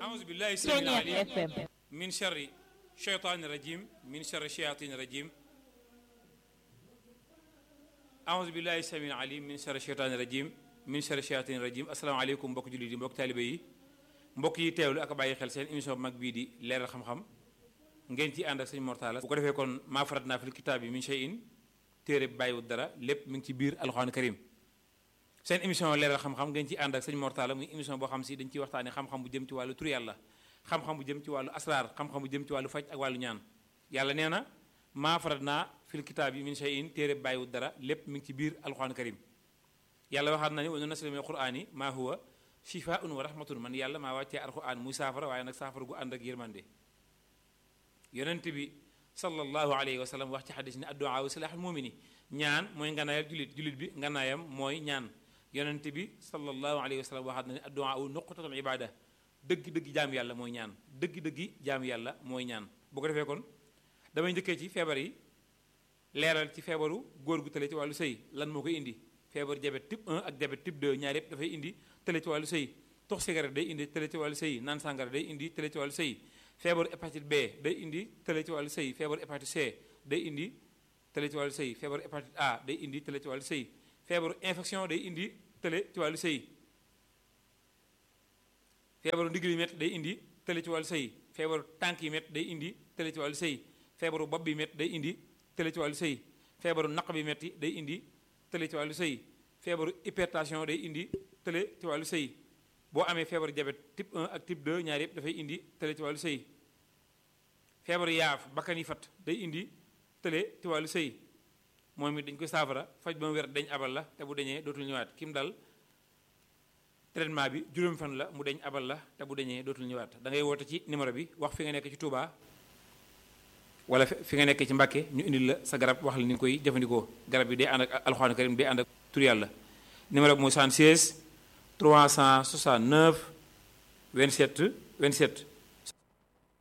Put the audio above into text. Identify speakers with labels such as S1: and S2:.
S1: أعوذ بالله السميع العليم من شر الشيطان الرجيم من شر الشياطين الرجيم أعوذ بالله السميع العليم من شر الشيطان الرجيم من شر الشياطين الرجيم السلام عليكم mbokk jullit yi mbokk taalibe yi mbokk yi teewlu ak bàyyi xel seen émission bu mag bii di leeral xam-xam ngeen ci ànd ak sëñ Mortala bu ko defee kon maa farat naa fil kitaab bi min shay'in téere bàyyiwut dara lépp mi ngi ci biir alxuraan karim seen émission leeral xam-xam ngeen ci ànd ak sëñ Mortala muy émission boo xam si dañ ciy waxtaane xam-xam bu jëm ci wàllu tur yàlla xam-xam bu jëm ci wàllu asraar xam-xam bu jëm ci wàllu faj ak wàllu ñaan yàlla nee na maa farat naa fil kitaab yi min shay'in téere bàyyiwut dara lépp mi ngi ci biir alxuraan karim yàlla waxaat na ni wa nunazzilu mina al-qur'ani maa huwa shifaa'un wa rahmatun man yàlla maa wàccee alxuraan muy saafara waaye nag saafara gu ànd ak yërmande yonent bi sallallahu alayhi wa sallam wax ci xadis ni addu'a wa silaaxul mumini ñaan mooy nganaayal julit julit bi nganaayam mooy ñaan yonent bi sallallahu alayhi wa sallam waxaat na ni addu'a wu nuqtatul ibada dëgg-dëgg jaam yàlla mooy ñaan dëgg-dëggi jaam yàlla mooy ñaan bu ko defee kon damay njëkkee ci feebar yi leeral ci feebaru góor gu tële ci wàllu sëy lan moo koy indi feebaru diabète type 1 ak diabète type 2 ñaar yëpp dafay indi tële ci wàllu sëy tox cigarette day indi tële ci wàllu sëy naan sàngara day indi tële ci wàllu sëy feebaru hépatite B day indi tële ci wàllu sëy feebaru hépatite C day indi tële ci wàllu sëy feebaru hépatite A day indi tële ci wàllu sëy feebaru infection day indi tële ci wàllu sëy feebaru ndigg yi métti day indi tële ci wàllu sëy feebaru tànk yi métti day indi tële ci wàllu sëy feebaru bopp bi métti day indi tële ci wàllu sëy feebaru naq bi métti day indi tële ci wàllu sëy feebaru hypertension day indi tële ci wàllu sëy boo amee feebaru diabète type 1 ak type 2 ñaar yëpp dafay indi tële ci wàllu sëy feebaru yaaf bakkan yi fat day indi tële ci wàllu sëy moom it dañ koy saafara faj ba mu wér dañ abal la te bu dañee dootul ñëwaat kim dal traitement bi juróom fan la mu deñ abal la te bu dañee dootul ñëwaat da ngay woote ci numéro bi wax fi nga nekk ci Touba wala fi nga nekk ci Mbàkke ñu indil la sa garab wax la ni nga koy jëfandikoo garab bi day ànd ak alxuraan karim day ànd ak tur yàlla numéro bi mooy 76 369 27 27